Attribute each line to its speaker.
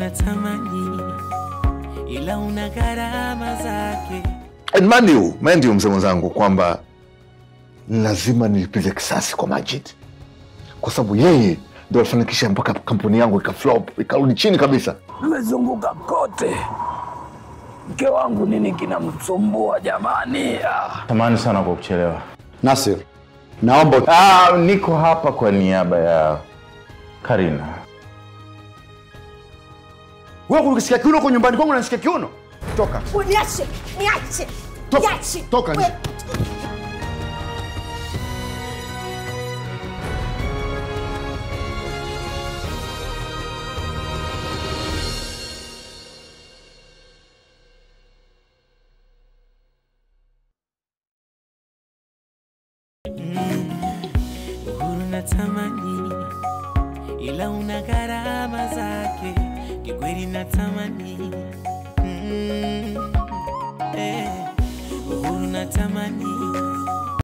Speaker 1: unatamani, ila una gharama zake.
Speaker 2: And mind you, mind you mzee mwenzangu kwamba lazima nilipize kisasi kwa Majid kwa sababu yeye ndo alifanikisha mpaka kampuni yangu ikaflop ikarudi chini kabisa.
Speaker 3: Nimezunguka kote, mke wangu nini kinamsumbua jamani? Ah.
Speaker 4: Samahani sana kwa kuchelewa.
Speaker 5: Nasir, naomba
Speaker 4: Ah, niko hapa kwa niaba ya Karina.
Speaker 5: wewe kunisikia kiuno huko nyumbani kwangu, unanisikia kiuno? Toka,
Speaker 6: Niache, niache,
Speaker 5: Toka,
Speaker 6: niache.
Speaker 5: toka nje.
Speaker 6: We-
Speaker 1: Uhuru natamani, ila una gharama zake. Kikweli natamani, mm, eh, uhuru natamani,